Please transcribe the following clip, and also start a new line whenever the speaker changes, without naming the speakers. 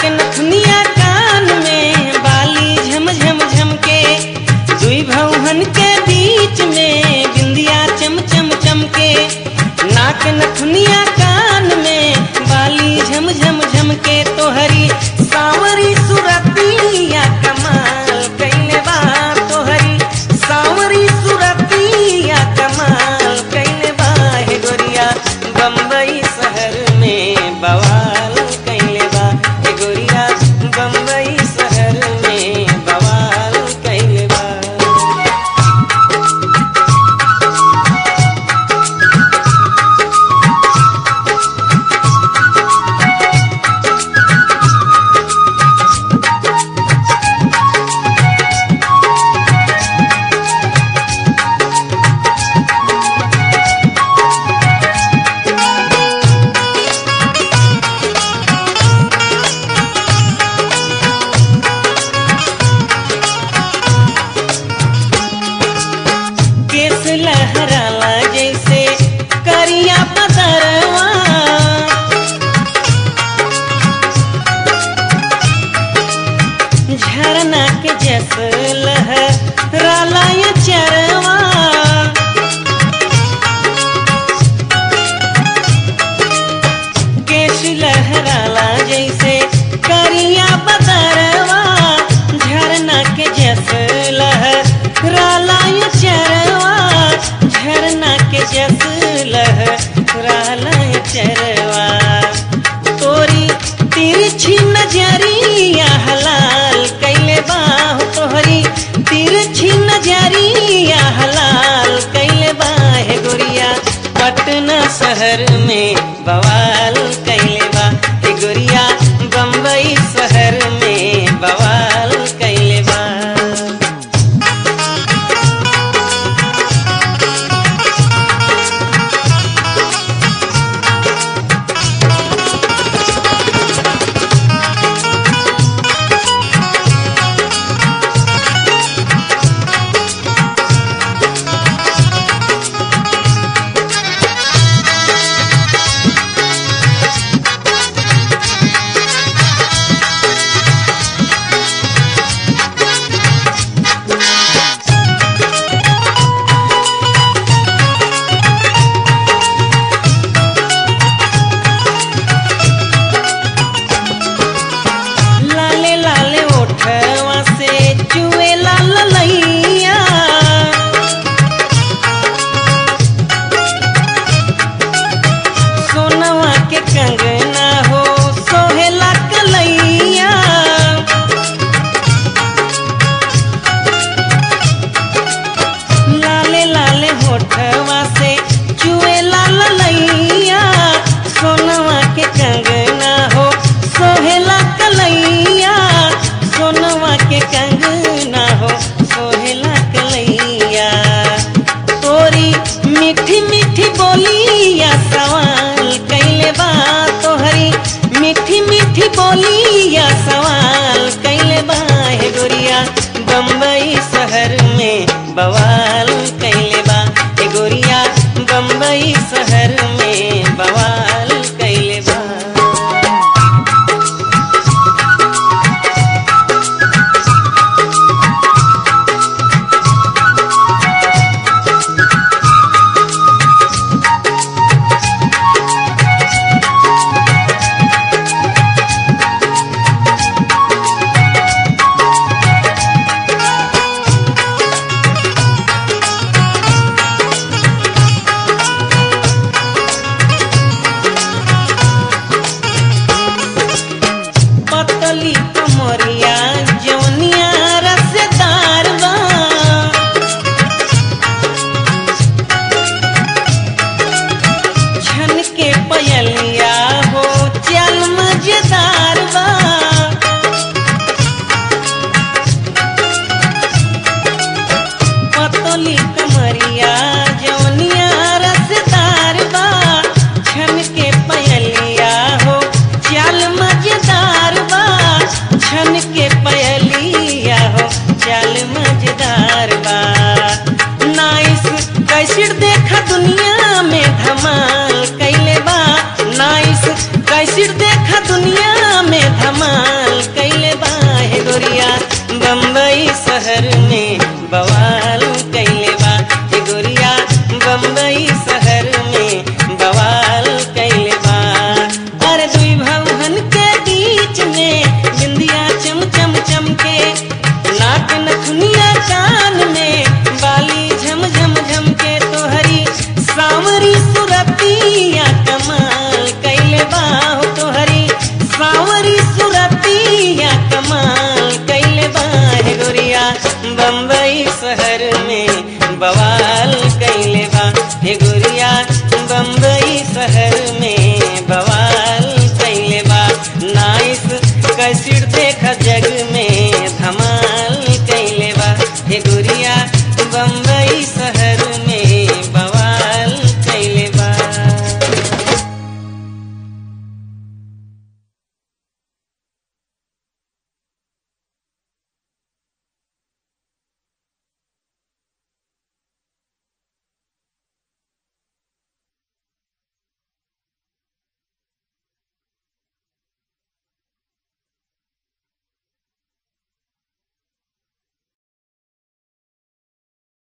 नाक नथुनिया कान में बाली झम झम झम के दुई भौहन के बीच में बिंदिया चम चम चमके नाक नथुनिया कान में बाली झम झम झम के तोहरी सावरी सुरतिया कमाल कैले बा तोहरी सावरी सुरतिया कमाल कैले बा हे गोरिया बम्बई शहर में बवाल कैले बा हे गोरिया बम्बई शहर में बवाल कैले बा केस लहराला जैसे करिया पतरवा झरना के जस लहराला ये चरवा केश लहराला जैसे करिया बदरवा झरना के जस लहराला ये चरवा झरना के जस लहराला ये चरवा तोरी तिरछी नजरिया हलाल कैले बाह तोहरी तिरछी नजरिया हलाल कैले बाह गोरिया पटना शहर में बवाल कैले बा हे गोरिया बम्बई शहर में बवाल कैले बा लाले लाले ओठवा से चुए लाल लैया सोनवा के कंगना हो सोहेला कलैया लाले लाले होठवा से चुए लाल लैया सोनवा के कंगना हो सोहेला कलैया सोनवा के कंगना हो सोहेला कलैया तोरी मीठी मीठी बोलिया सवाल कैले बा तोहरी मीठी मीठी बोलिया सवाल कैले बा हे गोरिया बम्बई शहर में बवाल कैले बा हे गोरिया बम्बई शहर में बवाल कैले बा पतली कमरिया जौनिया रसदार बा छन के पयलिया हो चल मजेदार बा पतली कमरिया जौनिया रसदार बा छन के पयलिया हो चल मजेदार बा छन के पयलिया हो चल मजेदार बा नाइस कैसे देखा दुनिया में धमाल कैले बा नाइस कैसे देखा दुनिया में धमाल भौहन के बीच में बिंदिया चम चम चमके नाक नथुनिया कान में बाली झम झम झम के तोहरी सावरी सुरतिया कमाल कैले बाहो तोहरी सावरी सुरतिया कमाल कैले बाहे गोरिया बम्बई शहर में